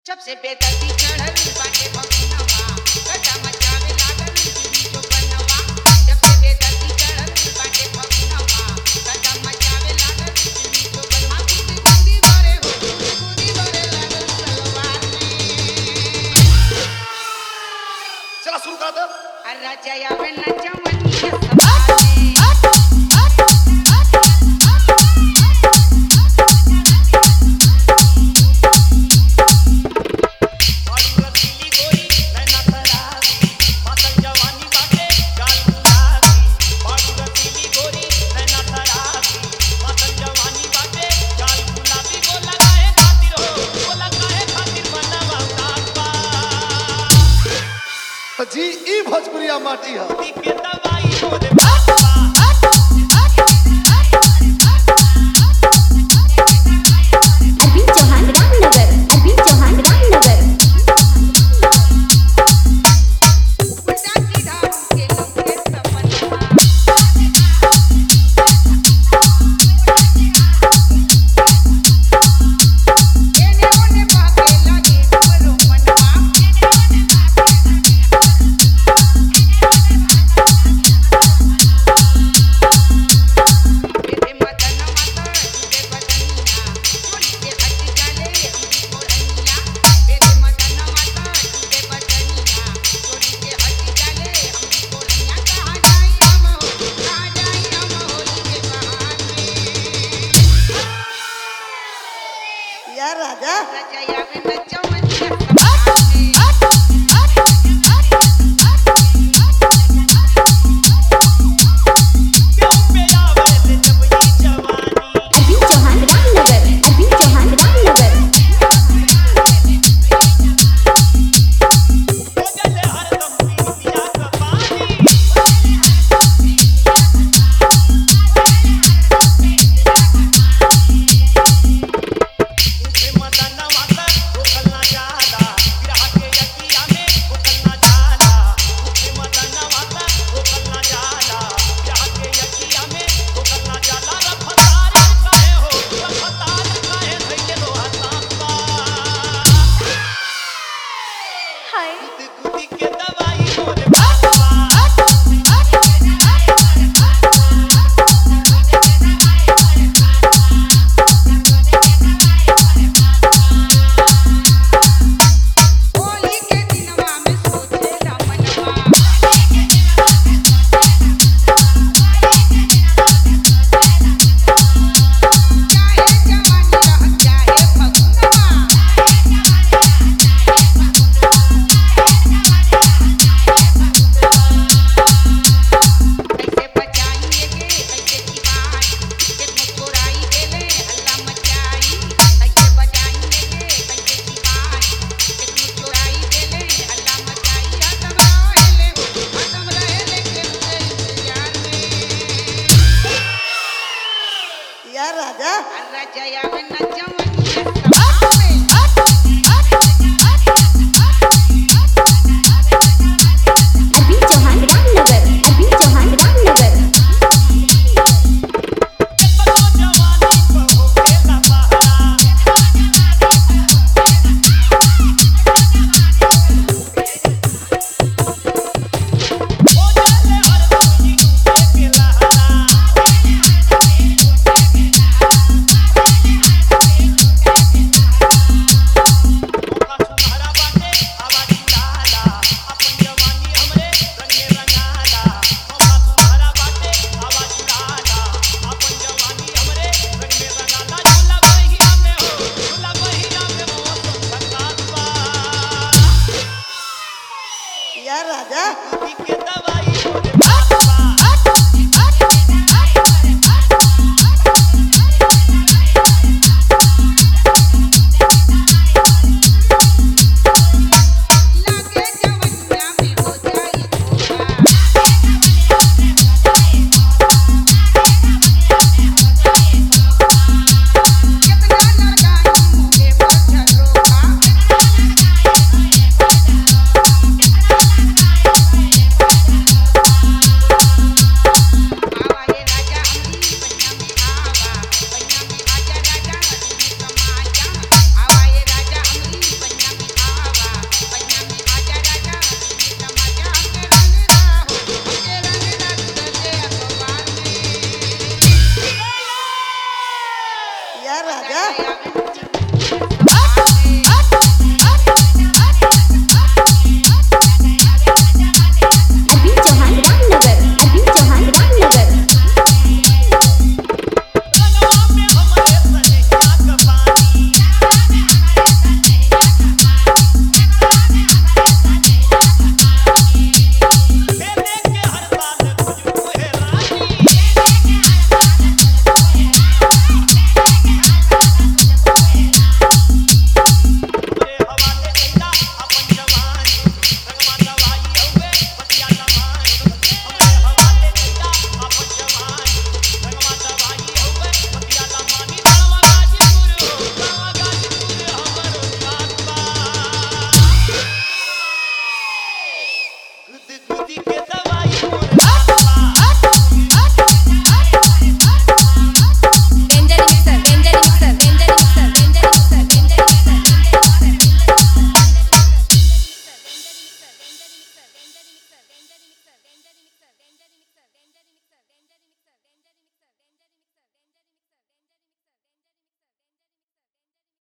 जब से बेदर्दी चढ़ल बाटे भगनवा गजा मचावे लागल दिली जो बनवा जब से बेदर्दी चढ़ल बाटे भगनवा गजा मचावे लागल दिली जो बनवा गुदी गुदी भरे हो गुदी भरे लागल सलवार में चला सुरू करा दे अरे जयावे न जमनिया सवार में बाड़ी रसीली गोरी नैना तरासी मातल जवानी बाटे गाल गुलाबी बाड़ी रसीली गोरी नैना तरासी मातल जवानी बाटे गाल गुलाबी बोला काहे खातिर हो बोला काहे खातिर बनवा तापा जी ई भोजपुरिया माटी है दी के दवाई मोरे बापा अरविंद चौहान रामनगर अरविंद चौहान रामनगर उल्टा सीधा के लंबे सपनवा एने ओने भागे लगे हमरो मनवा मेरे मदन माता तुझे बदनिया चोरी से हट जाले हमरी कोरनिया मेरे मदन माता तुझे बदनिया चोरी से हट जाले हमरी कोरनिया कहाँ जाई हम हो कहाँ जाई हम होली के बहार में यार राजा रजया में नचवनिया सवार में क्यों पे आवे ले जब ये जवानी अरविंद चौहान रामनगर अरविंद चौहान रामनगर हो गले हरदम पीतिया का पानी तुझे मदन माता रोकल ना जाला विरह के यकिया में रोकल ना जाला तुझे मदन माता रोकल ना जाला विरह के यकिया में रोकल ना जाला रफ्तार काहे हो रफ्तार काहे धइले रो हसापा गुदी गुदी के दवाई मोरे बापा होली के दिनवा में सोचेला मनवा चाहे जवानी रह चाहे फगुनवा कैसे बचाइए के कैसे दीवार देखो चोराई देले हल्ला मचाई कैसे बचाइए के कैसे दीवार देखो चोराई देले हल्ला मचाई हतम रहेले हतम रहेले के इंतजार में यार राजा अर्रा जया में नचवनिया सवार में अरविंद चौहान रामनगर अरविंद चौहान रामनगर पतो जवानी पर हो गेला पहरा हो जाले हरदम ई रूपे के लहरा मौका सुनहरा बाटे आवाज उड़ाला अपन जवानी हमरे रंग में रंगाला मौका सुनहरा बाटे आवाज उड़ाला अपन जवानी हमरे रंग में रंगाला झूला बहिया में हो झूला बहिया में मौसम बरसात बा यार राजा दूधी के दवा